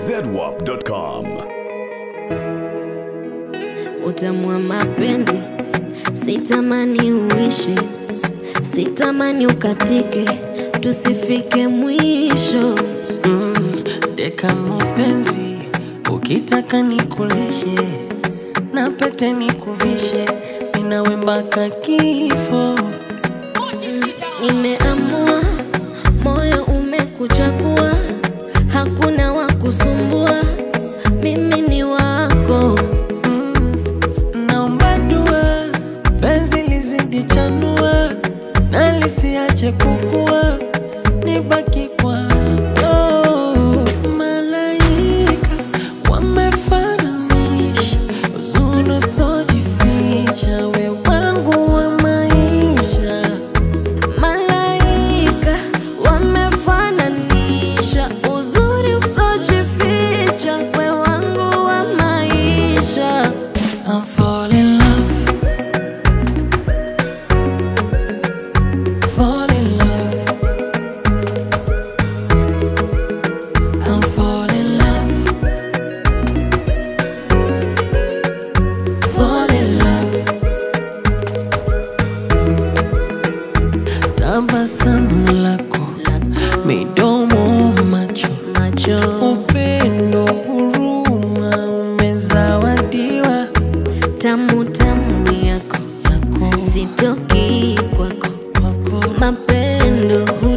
zedwap.com. Utamu wa mapenzi sitamani uishi, sitamani ukatike, tusifike mwisho. Deka mapenzi, ukitaka nikulishe na pete nikuvishe, ninawe mpaka kifo. Nimeamua, moyo umekuchagua, hakuna wa kusumbua, mimi ni wako. Naomba dua, penzi lizidi chanua na lisiache kukua, nibaki kwako. Malaika wamefananisha uzuri usiojificha, we wangu wa maisha. Malaika wamefananisha uzuri usojificha, we wangu wa maisha. I'm fall in love. Fall in love. I'm fall in love. Fall in love. Tabasamu lako, midomo, macho, Macho upendo, huruma umezawadiwa tamu tamu yako yako sitoki kwako, kwako mapendo